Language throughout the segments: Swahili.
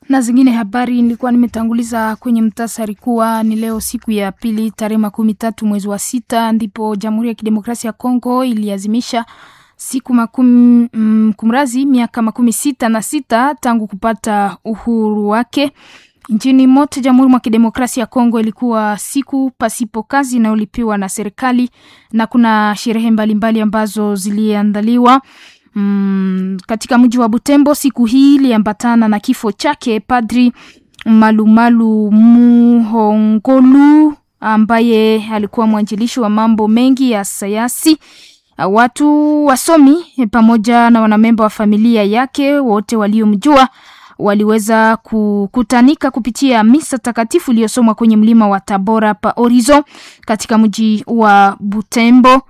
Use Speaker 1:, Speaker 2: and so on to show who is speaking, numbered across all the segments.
Speaker 1: na zingine habari nilikuwa nimetanguliza kwenye mtasari kuwa ni leo siku ya pili tarehe makumi tatu mwezi wa sita ndipo Jamhuri ya Kidemokrasia ya Kongo iliazimisha siku makumi mm, kumrazi miaka makumi sita na sita tangu kupata uhuru wake. Nchini mote Jamhuri mwa Kidemokrasia ya Kongo ilikuwa siku pasipo kazi inayolipiwa na serikali na kuna sherehe mbalimbali ambazo ziliandaliwa. Mm, katika mji wa Butembo siku hii iliambatana na kifo chake Padri Malumalu Muhongolu ambaye alikuwa mwanjilishi wa mambo mengi ya sayansi. Watu wasomi pamoja na wanamemba wa familia yake wote waliomjua waliweza kukutanika kupitia misa takatifu iliyosomwa kwenye mlima wa Tabora pa Orizo katika mji wa Butembo.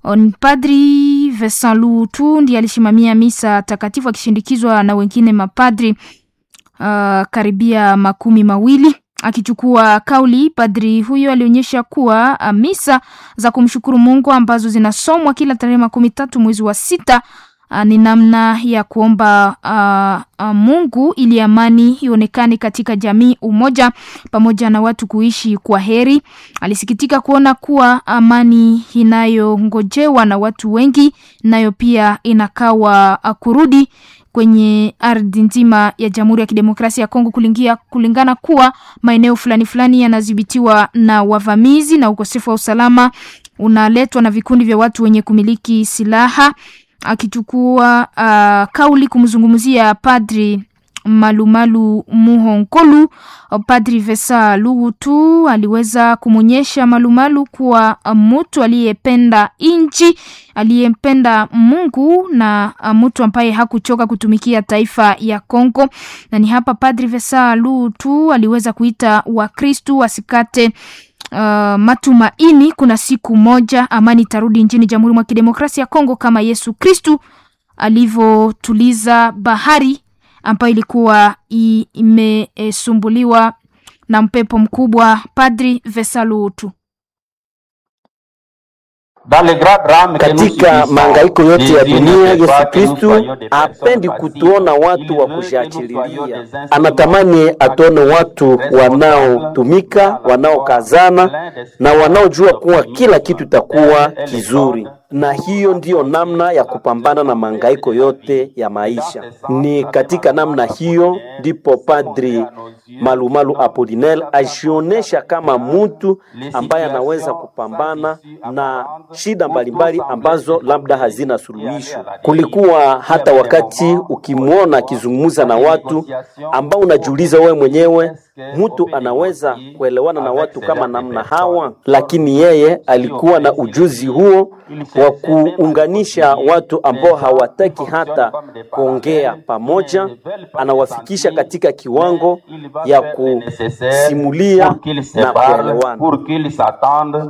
Speaker 1: Padri Vincent Lutu ndiye alisimamia misa takatifu akishindikizwa na wengine mapadri uh, karibia makumi mawili. Akichukua kauli, padri huyo alionyesha kuwa uh, misa za kumshukuru Mungu ambazo zinasomwa kila tarehe makumi tatu mwezi wa sita uh, ni namna ya kuomba uh, uh, Mungu ili amani ionekane katika jamii, umoja pamoja na watu kuishi kwa heri. Alisikitika kuona kuwa amani inayongojewa na watu wengi nayo pia inakawa uh, kurudi kwenye ardhi nzima ya Jamhuri ya Kidemokrasia ya Kongo kulingia, kulingana kuwa maeneo fulani fulani yanadhibitiwa na wavamizi na ukosefu wa usalama unaletwa na vikundi vya watu wenye kumiliki silaha. Akichukua uh, kauli kumzungumzia Padri Malumalu Muhonkolu, Padri Vesa Lugutu aliweza kumwonyesha Malumalu kuwa mtu aliyependa nchi, aliyempenda Mungu na mtu ambaye hakuchoka kutumikia taifa ya Kongo. Na ni hapa Padri Vesa Lugutu aliweza kuita Wakristu wasikate Uh, matumaini. Kuna siku moja amani itarudi nchini Jamhuri mwa Kidemokrasia ya Kongo kama Yesu Kristu alivyotuliza bahari ambayo ilikuwa imesumbuliwa na mpepo mkubwa. Padri Vesalutu
Speaker 2: katika mahangaiko yote ya dunia, Yesu Kristu hapendi kutuona watu wa kujiachililia. Anatamani atuone watu wanaotumika, wanaokazana na wanaojua kuwa kila kitu itakuwa kizuri na hiyo ndiyo namna ya kupambana na mahangaiko yote ya maisha. Ni katika namna hiyo ndipo Padri Malumalu Apolinel ajionesha kama mtu ambaye anaweza kupambana na shida mbalimbali ambazo labda hazina suluhisho. Kulikuwa hata wakati ukimwona akizungumza na watu ambao unajiuliza wewe mwenyewe, mtu anaweza kuelewana na watu kama namna hawa? Lakini yeye alikuwa na ujuzi huo wa kuunganisha watu ambao hawataki hata kuongea pamoja, anawafikisha katika kiwango ya kusimulia na kuelewana.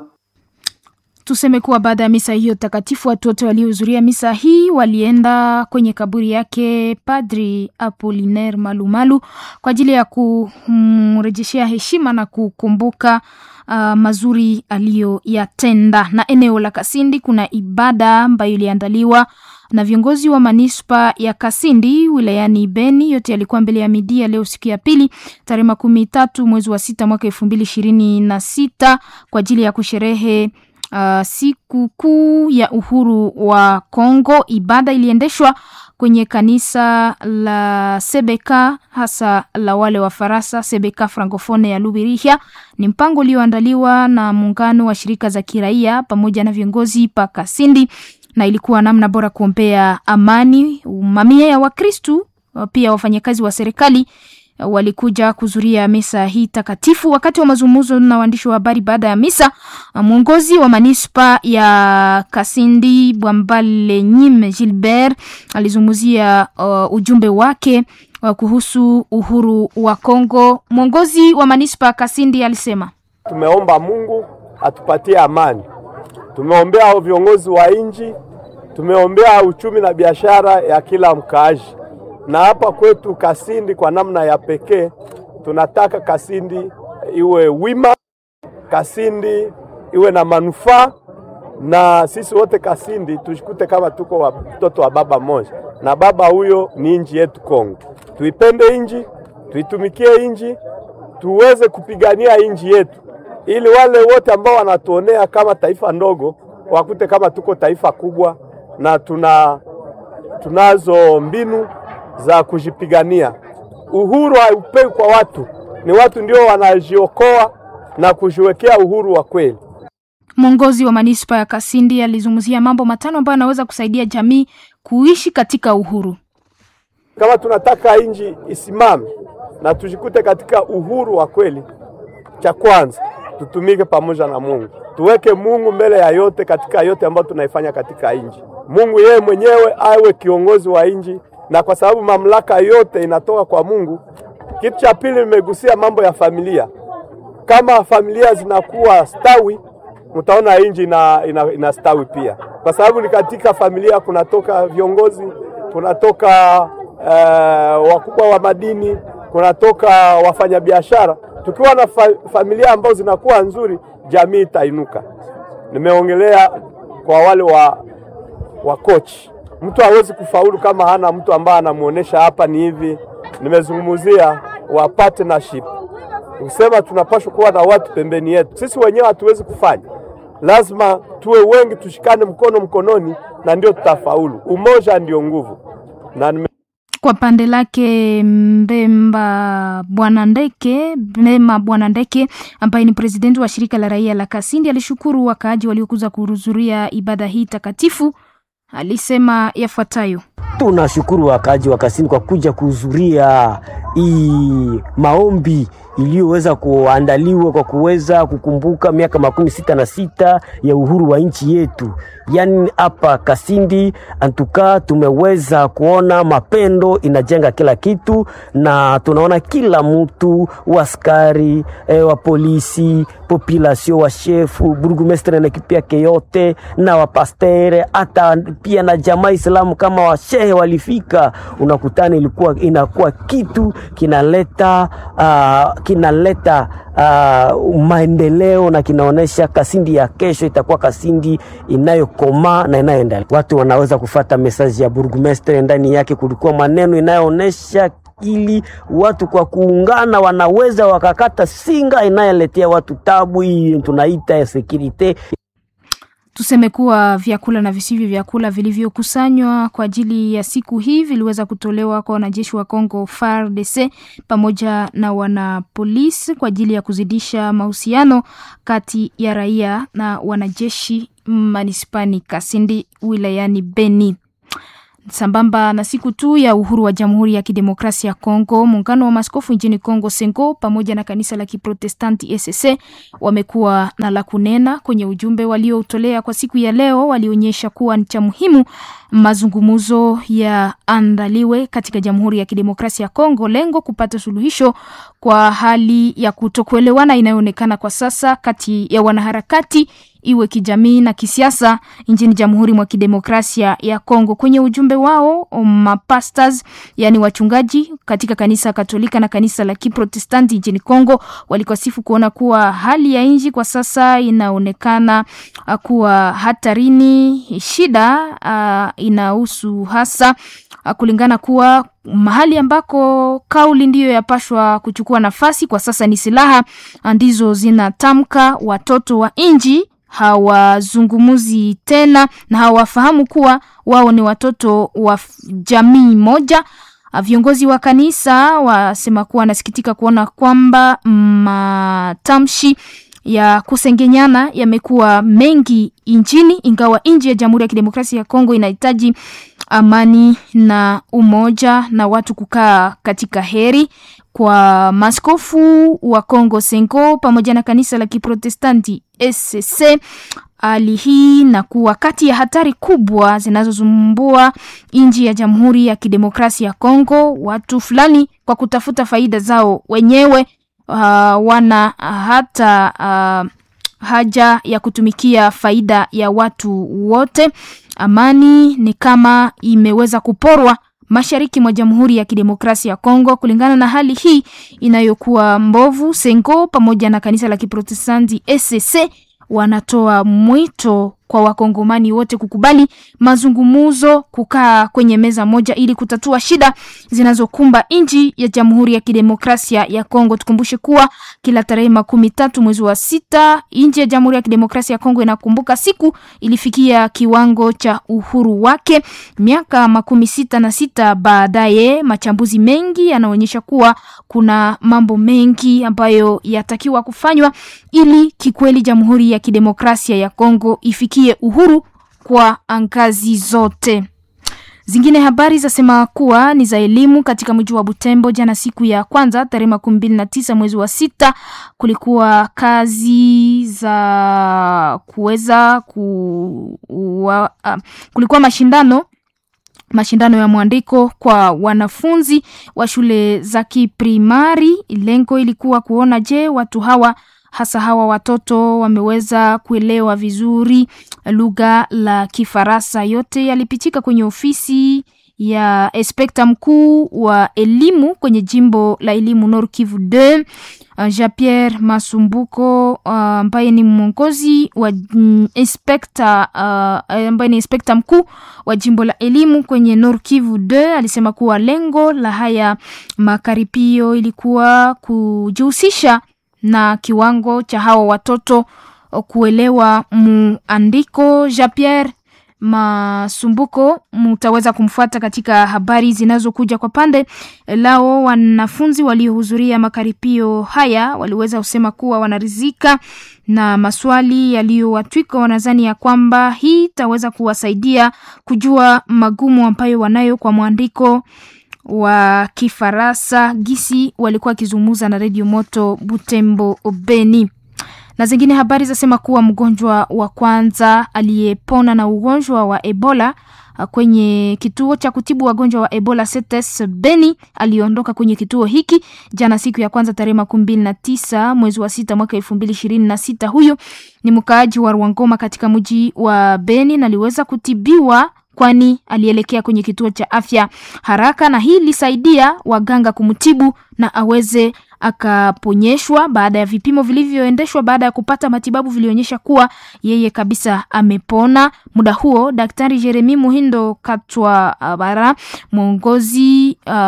Speaker 1: Tuseme kuwa baada ya misa hiyo takatifu, watu wote waliohudhuria misa hii walienda kwenye kaburi yake Padri Apolinaire Malumalu kwa ajili ya kumrejeshea heshima na kukumbuka uh, mazuri aliyoyatenda. Na eneo la Kasindi kuna ibada ambayo iliandaliwa na viongozi wa manispa ya Kasindi wilayani Beni. Yote yalikuwa mbele ya midia leo siku ya pili tarehe makumi tatu mwezi wa sita mwaka elfu mbili ishirini na sita kwa ajili ya kusherehe Uh, siku kuu ya uhuru wa Kongo. Ibada iliendeshwa kwenye kanisa la Sebeka hasa la wale wa Farasa Sebeka Francofone ya Lubirihia. Ni mpango ulioandaliwa na muungano wa shirika za kiraia pamoja na viongozi pa Kasindi, na ilikuwa namna bora kuombea amani. Mamia ya Wakristu pia wafanyakazi wa serikali walikuja kuzuria misa hii takatifu. Wakati wa mazungumzo na waandishi wa habari baada ya misa, mwongozi wa manispa ya Kasindi Bwambale Nyime Gilbert alizungumzia uh, ujumbe wake uh, kuhusu uhuru wa Kongo. Mwongozi wa manispa Kasindi alisema,
Speaker 3: tumeomba Mungu atupatie amani, tumeombea viongozi wa nchi, tumeombea uchumi na biashara ya kila mkaaji na hapa kwetu Kasindi kwa namna ya pekee tunataka Kasindi iwe wima, Kasindi iwe na manufaa, na sisi wote Kasindi tushikute kama tuko watoto wa baba moja, na baba huyo ni nchi yetu Kongo. Tuipende nchi, tuitumikie inji, tuweze kupigania inji yetu, ili wale wote ambao wanatuonea kama taifa ndogo wakute kama tuko taifa kubwa na tuna tunazo mbinu za kujipigania. Uhuru haupewi kwa watu, ni watu ndio wanajiokoa na kujiwekea uhuru wa kweli.
Speaker 1: Mwongozi wa manispa ya Kasindi alizungumzia mambo matano ambayo yanaweza kusaidia jamii kuishi katika uhuru.
Speaker 3: Kama tunataka nchi isimame na tujikute katika uhuru wa kweli, cha kwanza tutumike pamoja na Mungu, tuweke Mungu mbele ya yote katika yote ambayo tunaifanya katika nchi. Mungu yeye mwenyewe awe kiongozi wa nchi, na kwa sababu mamlaka yote inatoka kwa Mungu. Kitu cha pili, nimegusia mambo ya familia. Kama familia zinakuwa stawi, mtaona nchi ina, ina, ina stawi pia, kwa sababu ni katika familia kunatoka viongozi, kunatoka uh, wakubwa wa madini, kunatoka wafanyabiashara. Tukiwa na fa familia ambazo zinakuwa nzuri, jamii itainuka. Nimeongelea kwa wale wa, wa coach. Mtu hawezi kufaulu kama hana mtu ambaye anamuonesha hapa ni hivi. Nimezungumzia wa partnership, kusema tunapaswa kuwa na watu pembeni yetu. Sisi wenyewe hatuwezi kufanya, lazima tuwe wengi, tushikane mkono mkononi, na ndio tutafaulu. Umoja ndio nguvu na nime
Speaker 1: Kwa pande lake Mbemba Bwana Ndeke Mbema Bwana Ndeke ambaye ni presidenti wa shirika la raia la Kasindi alishukuru wakaaji waliokuza kuhudhuria ibada hii takatifu. Alisema yafuatayo:
Speaker 4: Tunashukuru wakaaji wa Kasindi kwa kuja kuhudhuria hii maombi iliyoweza kuandaliwa kwa kuweza kukumbuka miaka makumi sita na sita ya uhuru wa nchi yetu. Yaani hapa Kasindi antuka tumeweza kuona mapendo inajenga kila kitu, na tunaona kila mtu waskari e, wa polisi population wa shefu burgumestre na kipi yake yote na wapastere hata pia na jamaa Islamu kama washehe walifika, unakutana ilikuwa inakuwa kitu kinaleta uh, kinaleta uh, maendeleo na kinaonesha Kasindi ya kesho itakuwa Kasindi inayokomaa na inayoendelea. Watu wanaweza kufata mesaji ya burgumestre, ndani yake kulikuwa maneno inayoonesha ili watu kwa kuungana wanaweza wakakata singa inayoletea watu tabu, hii tunaita ya sekirite.
Speaker 1: Tuseme kuwa vyakula na visivyo vyakula vilivyokusanywa kwa ajili ya siku hii viliweza kutolewa kwa wanajeshi wa Kongo FARDC pamoja na wanapolisi kwa ajili ya kuzidisha mahusiano kati ya raia na wanajeshi manispani Kasindi wilayani Beni. Sambamba na siku tu ya uhuru wa Jamhuri ya Kidemokrasia ya Kongo, muungano wa maskofu nchini Kongo Sengo pamoja na kanisa la Kiprotestanti ECC wamekuwa na la kunena kwenye ujumbe walioutolea kwa siku ya leo. Walionyesha kuwa ni cha muhimu mazungumzo yaandaliwe katika Jamhuri ya Kidemokrasia ya Kongo, lengo kupata suluhisho kwa hali ya kutokuelewana inayoonekana kwa sasa kati ya wanaharakati iwe kijamii na kisiasa nchini Jamhuri mwa Kidemokrasia ya Kongo. Kwenye ujumbe wao, mapastors yani wachungaji katika kanisa Katolika na kanisa la Kiprotestanti nchini Kongo walikasifu kuona kuwa hali ya nchi kwa sasa inaonekana kuwa hatarini. Shida uh, inahusu hasa uh, kulingana kuwa mahali ambako kauli ndiyo yapashwa kuchukua nafasi kwa sasa ni silaha ndizo zinatamka watoto wa nchi hawazungumuzi tena na hawafahamu kuwa wao ni watoto wa jamii moja. Viongozi wa kanisa wasema kuwa wanasikitika kuona kwamba matamshi ya kusengenyana yamekuwa mengi nchini, ingawa nchi ya Jamhuri ya Kidemokrasia ya Kongo inahitaji amani na umoja na watu kukaa katika heri. Kwa maskofu wa Kongo Sengo pamoja na kanisa la Kiprotestanti SCC, hali hii na kuwa kati ya hatari kubwa zinazozumbua nchi ya Jamhuri ya Kidemokrasia ya Kongo. Watu fulani kwa kutafuta faida zao wenyewe uh, wana hata uh, haja ya kutumikia faida ya watu wote. Amani ni kama imeweza kuporwa mashariki mwa Jamhuri ya Kidemokrasia ya Kongo. Kulingana na hali hii inayokuwa mbovu, Sengo pamoja na kanisa la Kiprotestanti SCC wanatoa mwito kwa wakongomani wote kukubali mazungumzo, kukaa kwenye meza moja ili kutatua shida zinazokumba nchi ya Jamhuri ya Kidemokrasia ya Kongo. Tukumbushe kuwa kila tarehe makumi tatu mwezi wa sita nchi ya Jamhuri ya Kidemokrasia ya Kongo inakumbuka siku ilifikia kiwango cha uhuru wake miaka makumi sita na sita baadaye. Machambuzi mengi yanaonyesha kuwa kuna mambo mengi ambayo yatakiwa kufanywa ili kikweli Jamhuri ya Kidemokrasia ya Kongo ifikie uhuru kwa ngazi zote. Zingine habari zasema kuwa ni za elimu katika mji wa Butembo. Jana siku ya kwanza tarehe makumi mbili na tisa mwezi wa sita kulikuwa kazi za kuweza ku, wa, uh, kulikuwa mashindano mashindano ya mwandiko kwa wanafunzi wa shule za kiprimari. Lengo ilikuwa kuona je, watu hawa hasa hawa watoto wameweza kuelewa vizuri lugha la Kifaransa. Yote yalipitika kwenye ofisi ya inspekta mkuu wa elimu kwenye jimbo la elimu Nord Kivu 2 uh, Jean Pierre Masumbuko ambaye uh, ni mwongozi wa mm, inspekta uh, ambaye ni inspekta mkuu wa jimbo la elimu kwenye Nord Kivu 2 alisema kuwa lengo la haya makaripio ilikuwa kujihusisha na kiwango cha hawa watoto kuelewa muandiko. Jean Pierre Masumbuko mutaweza kumfuata katika habari zinazokuja kwa pande lao. Wanafunzi waliohudhuria makaripio haya waliweza kusema kuwa wanarizika na maswali yaliyowatwika. Wanadhani ya kwamba hii itaweza kuwasaidia kujua magumu ambayo wanayo kwa mwandiko wa Kifaransa gisi walikuwa wakizungumza na redio moto Butembo Beni. Na zingine habari zasema kuwa mgonjwa wa kwanza aliyepona na ugonjwa wa Ebola kwenye kituo cha kutibu wagonjwa wa Ebola CTS Beni aliondoka kwenye kituo hiki jana siku ya kwanza tarehe makumi mbili na tisa mwezi wa sita mwaka elfu mbili ishirini na sita. Huyo ni mkaaji wa Rwangoma katika mji wa Beni na aliweza kutibiwa kwani alielekea kwenye kituo cha afya haraka, na hii ilisaidia waganga kumtibu na aweze akaponyeshwa. Baada ya vipimo vilivyoendeshwa baada ya kupata matibabu vilionyesha kuwa yeye kabisa amepona. Muda huo Daktari Jeremi Muhindo Katwa Bara, mwongozi uh,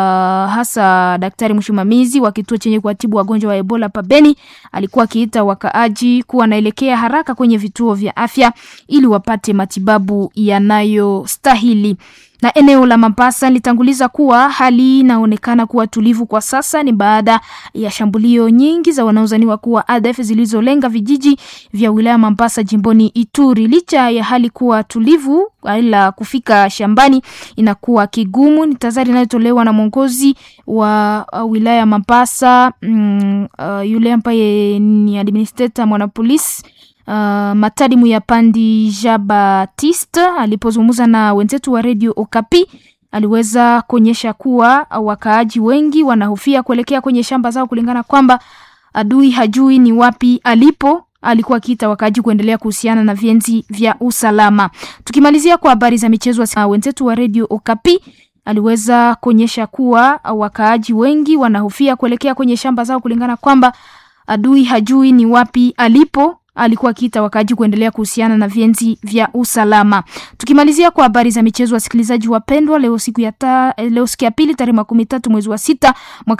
Speaker 1: hasa daktari msimamizi wa kituo chenye kuwatibu wagonjwa wa Ebola pabeni, alikuwa akiita wakaaji kuwa naelekea haraka kwenye vituo vya afya ili wapate matibabu yanayostahili na eneo la Mambasa litanguliza kuwa hali inaonekana kuwa tulivu kwa sasa. Ni baada ya shambulio nyingi za wanaozaniwa kuwa ADF zilizolenga vijiji vya wilaya Mambasa jimboni Ituri. Licha ya hali kuwa tulivu, ila kufika shambani inakuwa kigumu. Ni tazari inayotolewa na mwongozi wa uh, wilaya Mambasa mm, uh, yule ambaye ni administrator mwanapolisi Uh, Matadi Muyapandi Ja Baptiste alipozungumza na wenzetu wa redio Okapi aliweza kuonyesha kuwa wakaaji wengi wanahofia kuelekea kwenye shamba zao, kulingana kwamba adui hajui ni wapi alipo. Alikuwa akiita wakaaji kuendelea kuhusiana na vienzi vya usalama. Tukimalizia kwa habari za michezo, wenzetu wa redio Okapi aliweza kuonyesha kuwa wakaaji wengi wanahofia kuelekea kwenye shamba zao, kulingana kwamba adui hajui ni wapi alipo alikuwa akiita wakaaji kuendelea kuhusiana na vienzi vya usalama. Tukimalizia kwa habari za michezo, wasikilizaji wapendwa, leo siku ya ta, leo siku ya pili tarehe makumi tatu mwezi wa sita mwaka